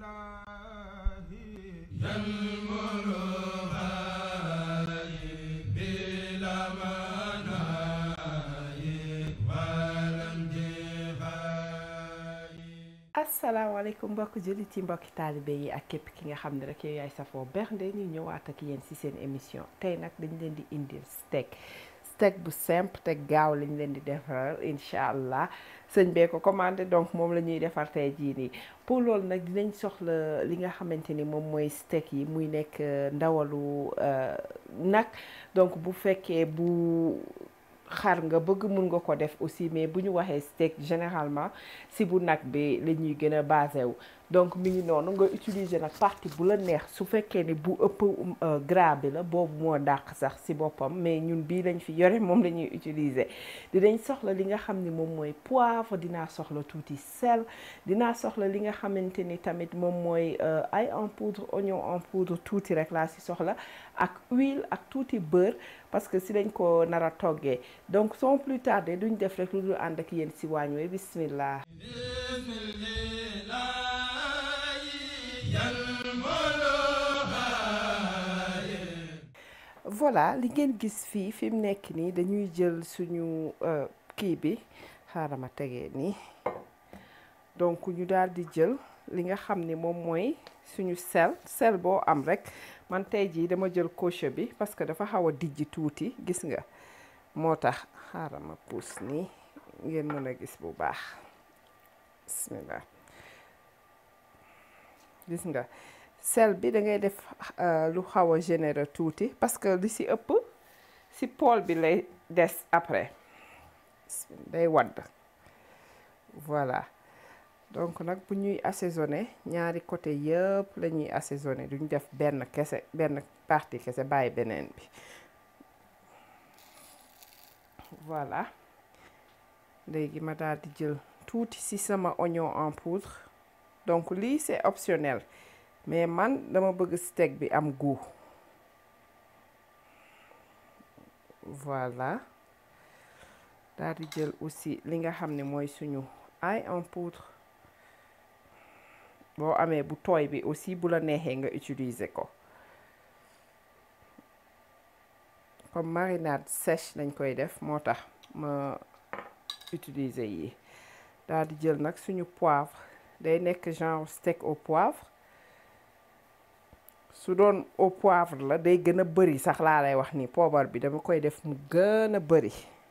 asalaamaaleykum mbokk jullit yi mbokki taalibe yi ak képp ki nga xam ne rek yow yaay safoo bernde ñu ñëwaat ak yéen ci seen émission tey nag dañ leen di indil steak steak bu simple te gaaw lañ leen di defaral incha allah sëñ bee ko commandé donc moom la ñuy defar tey jii nii pour loolu nag dinañ soxla li nga xamante ni moom mooy steak yi muy nekk ndawalu nag donc bu fekkee bu xar nga bëgg mun nga ko def aussi mais bu ñu waxee steak généralement si bu nag bi la ñuy gën a basé wu donc mi ngi noonu nga utiliser nag partie bu la neex su fekkee ni bu ëpp gras bi la boobu moo dàq sax si boppam mais ñun bii lañ fi yore moom la ñuy utiliser dinañ soxla li nga xam ni moom mooy poivre dinaa soxla tuuti sel dinaa soxla li nga xamante ni tamit moom mooy ail en poudre oignon en poudre tuuti rek laa si soxla ak huile ak tuuti beurre parce que si lañ ko nar a toggee donc sans plus tarder duñ def rek lu dul ànd ak yéen si waañ wi bismillah voilà li ngeen gis fii fi mu nekk nii dañuy jël suñu kii bi xaaral ma tegee nii donc ñu daal di jël li nga xam ni moom mooy suñu sel sel boo am rek man tey jii dama jël coche bi parce que dafa xaw a dijji tuuti gis nga moo tax xaaral ma puus nii ngeen mën a gis bu baax bismillah gis nga sel bi da ngay def lu xaw a généreux tuuti parce que li si ëpp si pool bi lay des après day wadd voilà donc nag bu ñuy assaisonné ñaari côté yëpp la ñuy assaisonné duñ def benn kese benn partie kese bàyyi beneen bi voilà léegi ma daal di jël tuuti ci sama oignon en poudre donc lii c'est optionnel mais man dama bëgg steak bi am goût voilà daal di jël aussi li nga xam ne mooy suñu ail en poudre boo amee bu tooy bi aussi bu la neexee nga utiliser ko comme marinade sèche lañ koy def moo tax ma utiliser yi daal di jël nag suñu poivre day nekk genre steak au poivre su doon au poivre la day gën a bëri sax laa lay wax ni poobar bi dama koy def mu gën a bëri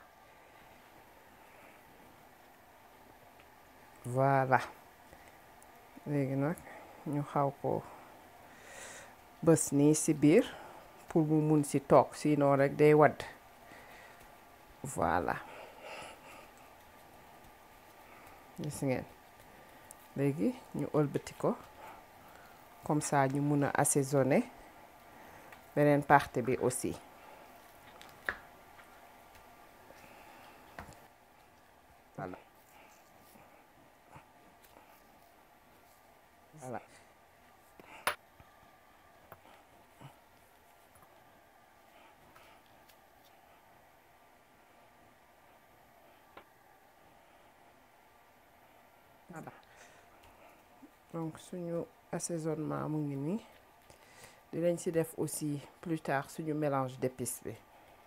voilà léegi nag ñu xaw ko bës nii ci biir pour mu mun ci toog sinon rek day wadd voilà gis ngeen léegi ñu ëlbati ko comme ça ñu mun a assaisonner beneen partie bi aussi voilà voilà voilà donc suñu assaisonnement mu ngi nii dinañ ci def aussi plus tard suñu mélange d'épices bi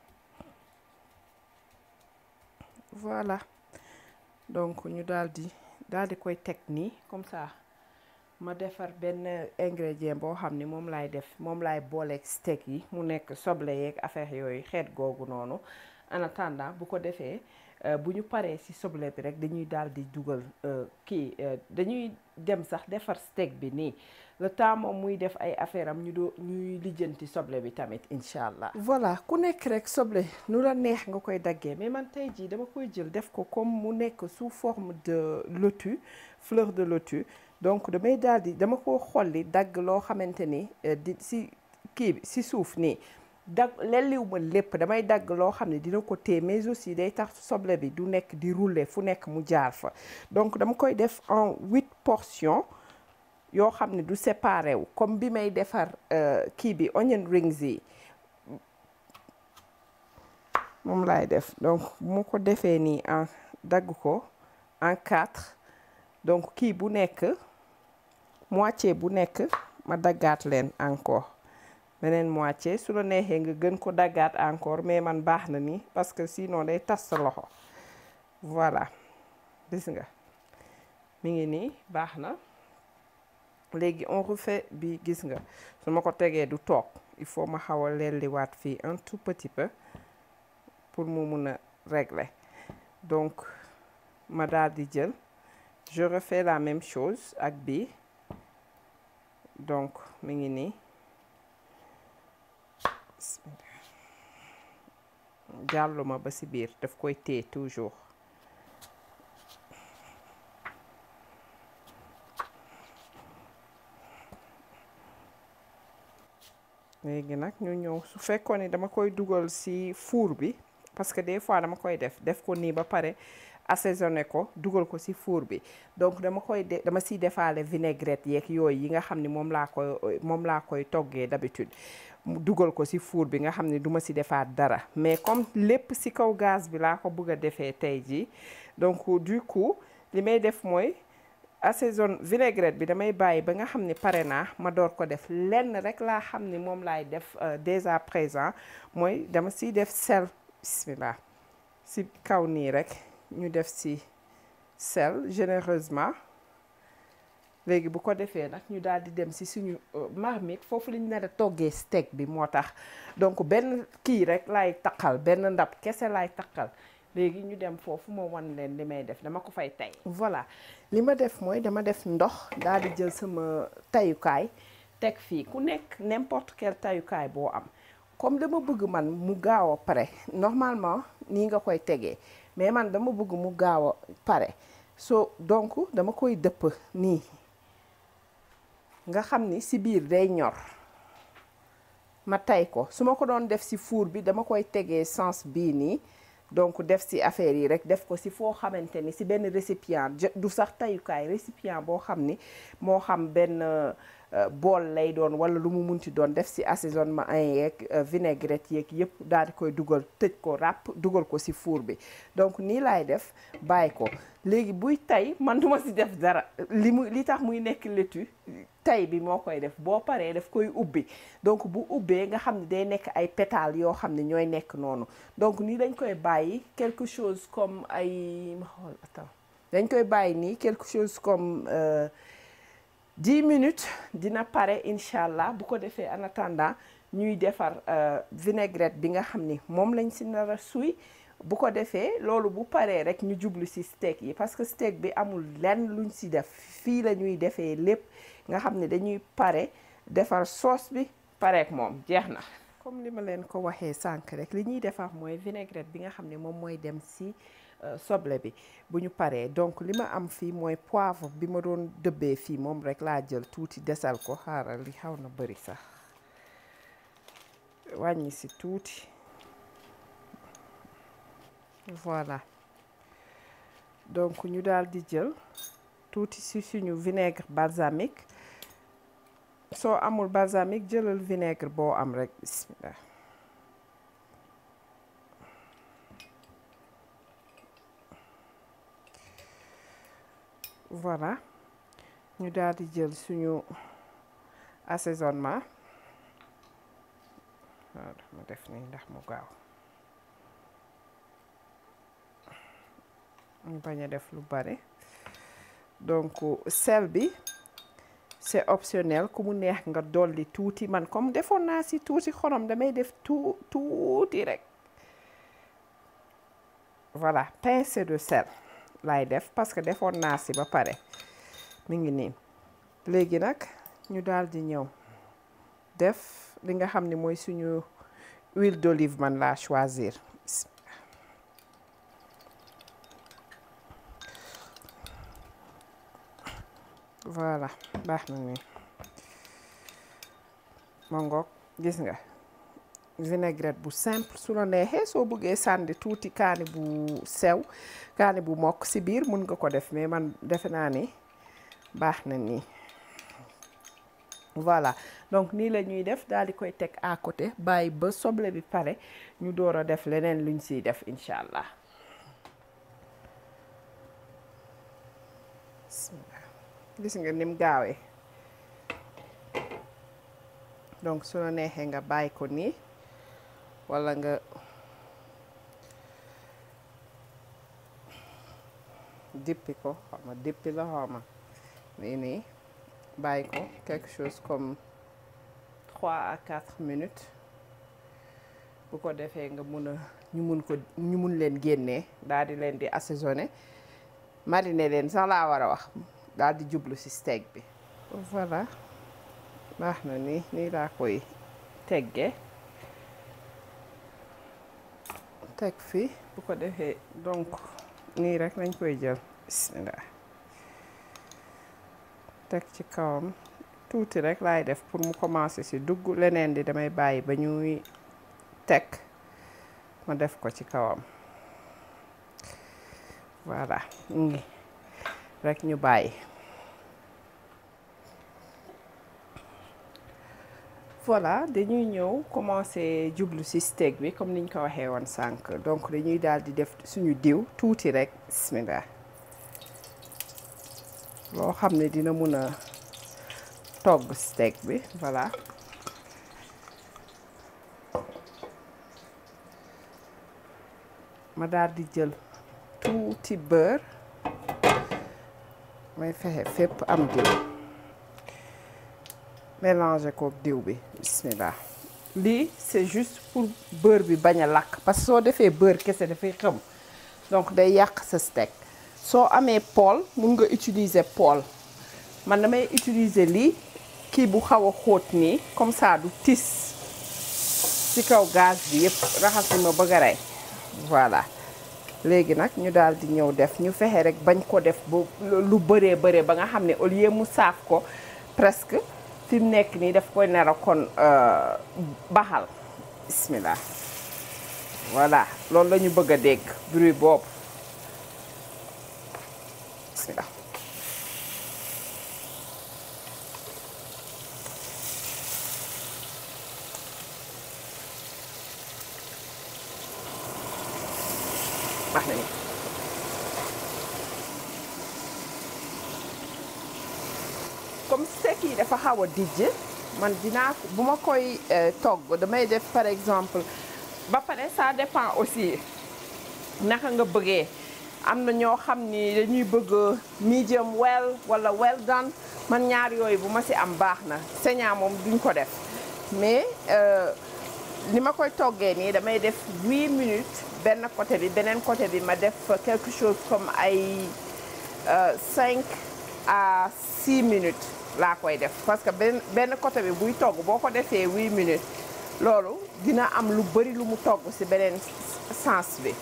voilà donc ñu daal di daal di koy teg nii comme ça ma defar benn ingrédient boo xam ni moom laay def moom laay booleeg steak yi mu nekk soble yeeg affaire yooyu xeet googu noonu en attendant bu ko defee bu ñu paree ci soble bi rek dañuy daal di dugal kii dañuy dem sax defar steak bi nii le temps moom muy def ay affaire am ñu doo ñuy lijjanti soble bi tamit incha allah. voilà ku nekk rek soble nu la neex nga koy daggee mais man tey jii dama koy jël def ko comme mu nekk sous forme de lotus fleur de lotus donc damay daal di dama ko xolli dagg loo xamante ni di ci kii bi ci suuf nii. dag lelliw ma lépp damay dagg loo xam ne dina ko téye mais aussi day tax soble bi du nekk di rouler fu nekk mu jaar fa donc dama koy def en huit portions yoo xam ne du séparé wu comme bi may defar kii bi onion rings yi moom laay def donc bu ma ko defee nii en dagg ko en quatre donc kii bu nekk moitié bu nekk ma daggaat leen encore beneen moitié su la neexee nga gën ko daggaat encore mais man baax na nii parce que sinon day tas sa loxo voilà gis nga mi ngi nii baax na léegi on refait bi gis nga su ma ko tegee du toog il faut ma xaw a lelliwaat fii un tout petit peu pour mu mun a régler donc ma daal di jël je refais la même chose ak bi donc mi ngi nii jàlluma ba ci biir daf koy téye toujours léegi nag ñu ñëw su fekkoon ni dama koy dugal ci four bi parce que des fois dama koy def def ko nii ba pare assaisonné ko dugal ko ci four bi donc dama koy de dama ciy defaale vinaigrette yeeg yooyu yi nga xam ni moom laa koy moom laa koy toggee d'habitude dugal ko ci four bi nga xam ne duma ci defaat dara mais comme lépp ci kaw gaz bi laa ko bëgg a defee tey jii donc du coup li may def mooy assaison vinaigrette bi damay bàyyi ba nga xam ne pare naa ma door ko def lenn rek laa xam ni moom laay def dès à présent mooy dama ciy def sel bismillah ci kaw nii rek ñu def ci sel généreusement léegi bu ko defee nag ñu daal di dem ci suñu marmite foofu lañu nar a toggee steak bi moo tax donc benn kii rek laay taqal benn ndab kese laay taqal léegi ñu dem foofu ma wan leen li may def dama ko fay tey voilà li ma def mooy dama def ndox daal di jël sama tayukaay teg fii ku nekk n'importe quel tayukaay boo am comme dama bëgg man mu gaaw a pare normalement nii nga koy tegee mais man dama bëgg mu gaaw a pare so donc dama koy dëpp nii nga xam ni ci biir day ñor ma tay ko su ma ko doon def ci four bi dama koy tegee sens bii nii donc def ci affaire yi rek def ko ci foo xamante ni ci benn récipient du sax tayukaay récipient boo xam ni moo xam benn bool lay doon walla lu mu munti doon def ci assaisonnement yeeg vinaigrette yeeg yëpp daal di koy dugal tëj ko ràpp dugal ko ci four bi donc nii laay def bàyyi ko léegi buy tay man duma ci def dara li mu li tax muy nekk laitue tay bi moo koy def boo paree daf koy ubbi donc bu ubbee nga xam ne day nekk ay pétales yoo xam ne ñooy nekk noonu donc nii dañ koy bàyyi quelque chose comme ay ma xool attends dañ koy bàyyi nii quelque chose comme dix minutes dina pare incha allah bu ko defee en attendant ñuy defar vinaigrette bi nga xam ni moom lañ ci nar a suy bu ko defee loolu bu paree rek ñu jublu ci steak yi parce que steak bi amul lenn luñ ci def fii la ñuy defee lépp nga xam ne dañuy pare defar sauce bi pareek moom jeex na comme li ma leen ko waxee sànq rek li ñuy defar mooy vinaigrette bi nga xam ne moom mooy dem ci soble bi bu ñu paree donc li ma am fii mooy poivre bi ma doon dëbbee fii moom rek laa jël tuuti desal ko xaaral li xaw na bari sax wàññi ci tuuti voilà donc ñu daal di jël tuuti ci suñu vinaigre balsamique soo amul balsamique jëlal vinaigre boo am rek bismillah voilà ñu daal di jël suñu assaisonnement waaw ma def nii ndax mu gaaw ñu bañ a def lu bare donc sel bi c'est optionnel ku mu neex nga dolli tuuti man comme defoon naa ci tuuti xorom damay def tuu tuuti rek voilà pincée de sel laay def parce que defoon naa ci ba pare mi ngi nii léegi nag ñu daal di ñëw def li nga xam ne mooy suñu huile d'olive man laa choisir voilà baax na ni ma ngoog gis nga vinaigrette bu simple su la neexee soo bëggee sànni tuuti kaani bu sew kaani bu mokk ci biir mun nga ko def mais man defe naa ni baax na nii voilà donc nii la ñuy def daal di koy teg à côté bàyyi ba soble bi pare ñu door a def leneen luñ ciy def incha allah gis nga nim gaawee donc su la neexee nga bàyyi ko nii walla nga dippi ko xaw ma dippi la xaw ma nii nii bàyyi ko quelque chose comme trois à quatre minutes bu ko defee nga mun a ñu mun ko ñu mun leen génnee daal di leen di assaisonner mariner leen sax laa war a wax daal di jublu ci steak bi voilà baax na nii nii laa koy teggee teg fi bu ko defee donc nii rek lañ koy jël bismillah teg ci kawam tuuti rek laay def pour mu commencer ci dugg leneen di damay bàyyi ba ñuy teg ma def ko ci kawam voilà ngi rek ñu bàyyi voilà dañuy ñëw commencer jublu ci steak bi comme niñ ko waxee woon sànq donc dañuy daal di def suñu diw tuuti rek bismillah loo xam ne dina mun a togg steak bi voilà ma daal di jël tuuti beurre may fexe fépp am diw mélanger kook diw bi bismillah lii c'est juste pour beurre bi bañ a lakk parce que soo defee beurre kese dafay xëm donc day yàq sa steak soo amee poêle mun nga utiliser poêle man damay utiliser lii kii bu xaw a xóot nii comme ça du tis ci kaw gaz bi yëpp raxas ni ma bëgg a rey voilà léegi nag ñu daal di ñëw def ñu fexe rek bañ ko def bu lu bëree bëree ba nga xam ne au lieu mu saaf ko presque fi mu nekk nii daf koy nar a kon baxal bismillah voilà loolu la ñu bëgg a dégg bruit boobu bismillah baax na ni comme steak yi dafa xaw a dijj man dinaa bu ma koy togg damay def par exemple ba pare ça dépend aussi naka nga bëggee am na ñoo xam ni dañuy bëgg medium well wala well done man ñaar yooyu bu ma ci am baax na saignant moom duñ ko def mais ni ma koy toggee nii damay def 8 minutes benn côté bi beneen côté bi ma def quelque chose comme ay 5 à 6 minutes laa koy def parce que benn benn côté bi buy togg boo ko defee 8 minutes loolu dina am lu bari lu mu togg ci beneen sens bi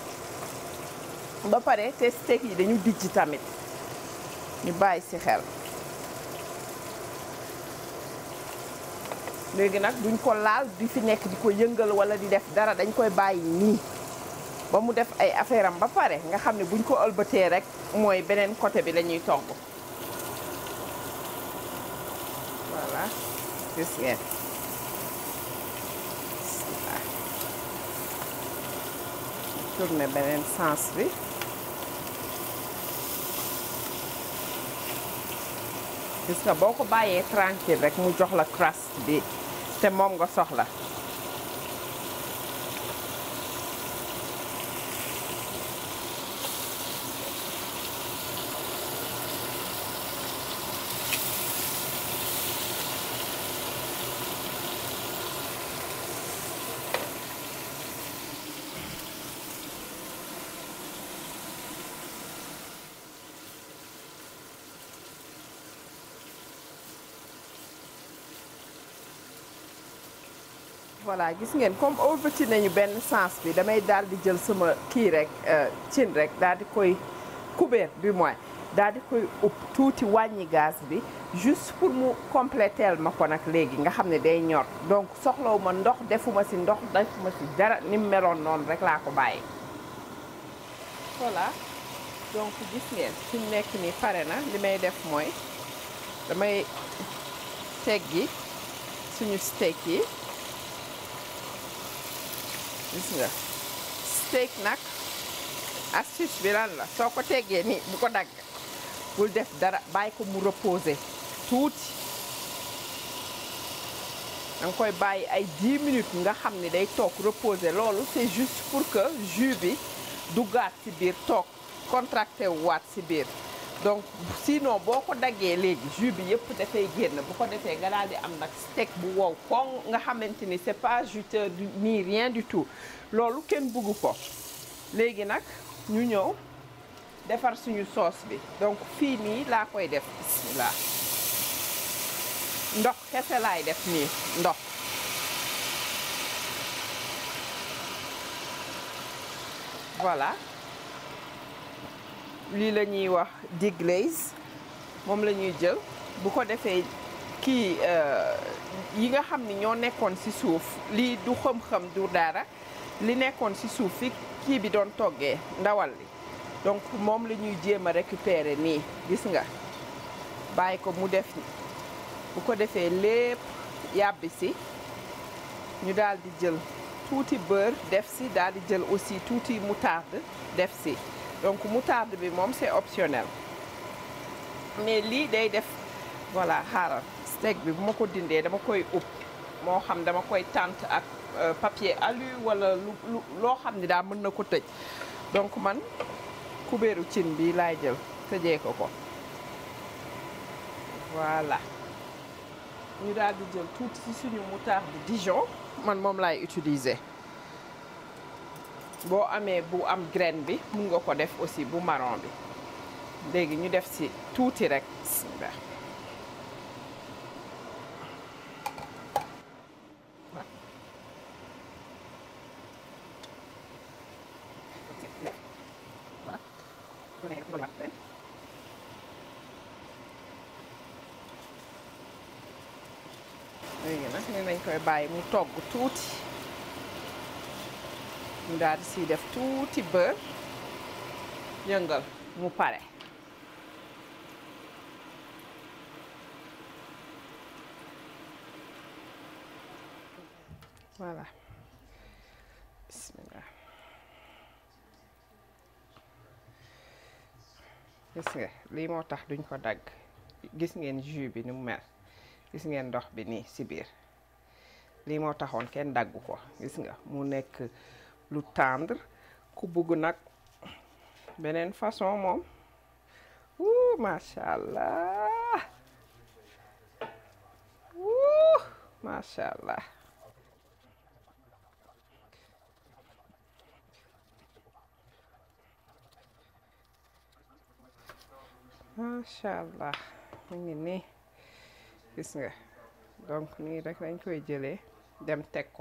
ba pare te steak yi dañu dijj tamit ñu bàyyi ci xel léegi nag duñ ko laal di fi nekk di ko yëngal walla di def dara dañ koy bàyyi nii ba mu def ay affaire am ba pare nga xam ne buñ ko ëlbatee rek mooy beneen côté bi la ñuy togg voilà gis ngeen tourné beneen sens bi gis nga boo ko bàyyee tranquille rek mu jox la crust bi te moom nga soxla voilà gis ngeen comme ëlbati nañu benn sens bi damay daal di jël sama kii rek cin rek daal di koy couvert du moins daal di koy upp tuuti wàññi gaz bi juste pour mu compléteel ma ko nag léegi nga xam ne day ñor donc soxlawu ma ndox defuma ci ndox defuma ci dara ni mu meloon noonu rek laa ko bàyyi voilà donc gis ngeen fi mu nekk nii pare na li may def mooy damay teggi suñu steak yi gis nga steak nag astuce bi lan la soo ko teggee nii bu ko dagg bul def dara bàyyi ko mu reposer tuuti da nga koy bàyyi ay 10 minutes nga xam ni day toog reposer loolu c'est juste pour que jus bi duggaat ci biir toog contracté wu waat ci biir donc sinon boo ko daggee léegi jus bi yëpp dafay génn bu ko defee nga daal di am nag steak bu wow koŋ nga xamante ni c'est pas juteux ni rien du tout loolu kenn bugg ko léegi nag ñu ñëw defar suñu sauce bi donc fii nii laa koy def bismillah ndox kese laay def nii ndox voilà lii la ñuy wax deglaze moom la ñuy jël bu ko defee kii yi nga xam ni ñoo nekkoon ci suuf lii du xam-xam du dara li nekkoon ci suuf fi kii bi doon toggee ndawal li donc moom la ñuy jéem a récupérer nii gis nga bàyyi ko mu def bu ko defee lépp yàbbi si ñu daal di jël tuuti beurre def si daal di jël aussi tuuti moutarde def si donc moutarde bi moom c'est optionnel mais lii day def voilà xaaral steak bi bu ma ko dindee dama koy ub moo xam dama koy tànt ak papier alu wala lu lu loo xam ni daal mën na ko tëj donc man kubéeru cin bi laay jël tëjee ko ko voilà ñu daal di jël tuuti ci suñu moutarde Dijon man moom laay utiliser boo amee bu am graine bi mun nga ko def aussi bu marron bi léegi ñu def ci tuuti rek bismillah léegi nag ni nañ koy bàyyi mu togg tuuti ñu daal di siy def tuuti beurre yëngal mu pare voilà bismillah gis nga lii moo tax duñ ko dagg gis ngeen jus bi ni mu mel gis ngeen ndox bi nii ci biir lii moo taxoon kenn daggu ko gis nga mu nekk lu tendre ku bugg nag beneen façon moom wuu macha allah wuu macha allah macha allah mu ngi nii gis nga donc nii rek lañ koy jëlee dem teg ko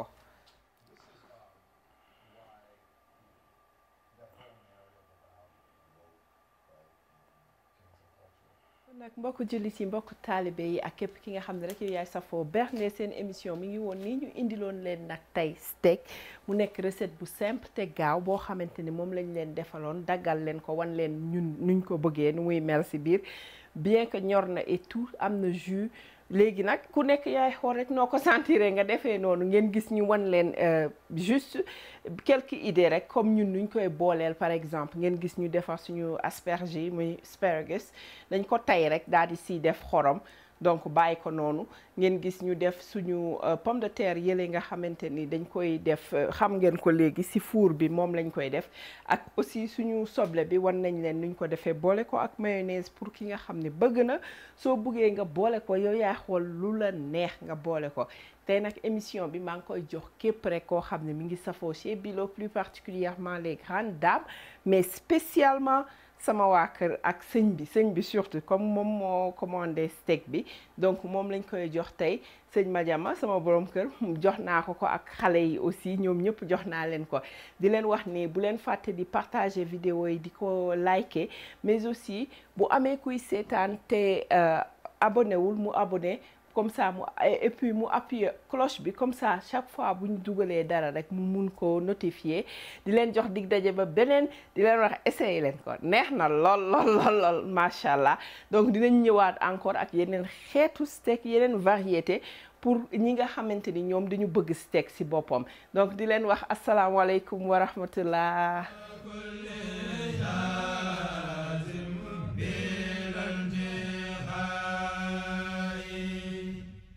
nag mbokku jullit yi mbokku taalibe yi ak képp ki nga xam ne rek yow yaay safoo bernde seen émission mi ngi woon nii ñu indiloon leen nag tey steak mu nekk recette bu simple te gaaw boo xamante ni moom lañ leen defaloon daggal leen ko wan leen ñun nuñ ko bëggee nu muy mel ci biir bien que ñor na et tout am na jus léegi nag ku nekk yaay xool rek noo ko sentiree nga defee noonu ngeen gis ñu wan leen juste quelques idées rek comme ñun nuñ koy booleel par exemple ngeen gis ñu defar suñu asperges yi muy asparagus dañ ko tay rek daal di siy def xorom donc bàyyi ko noonu ngeen gis ñu def suñu pomme de terre yële nga xamante ni dañ koy def xam ngeen ko léegi ci four bi moom lañ koy def ak aussi suñu soble bi wan nañ leen nuñ ko defee boole ko ak mayonnaise pour ki nga xam ne bëgg na soo buggee nga boole ko yow yaa xool lu la neex nga boole ko tey nag émission bi maa ngi koy jox képp rek koo xam ne mi ngi safoo chez Bilo plus particulièrement les grandes dames mais spécialement sama waa kër ak sëñ bi sëñ bi surtout comme moom moo commandé steak bi donc moom lañ koy jox tey sëñ Madiama sama borom kër jox naa ko ko ak xale yi aussi ñoom ñëpp jox naa leen ko di leen wax ni bu leen fàtte di partager vidéo yi di ko liker mais aussi bu amee kuy seetaan te abonné wul mu abonné comme ça mu et puis mu appuyer cloche bi comme ça chaque fois bu ñu dugalee dara rek mu mun ko notifier di leen jox dig daje ba beneen di leen wax essayer leen ko neex na lool lool lool lool macha allah donc dinañ ñëwaat encore ak yeneen xeetu steak yeneen variété pour ñi nga xamante ni ñoom dañu bëgg steak ci boppam donc di leen wax asalaamaaleykum wa rahmatullah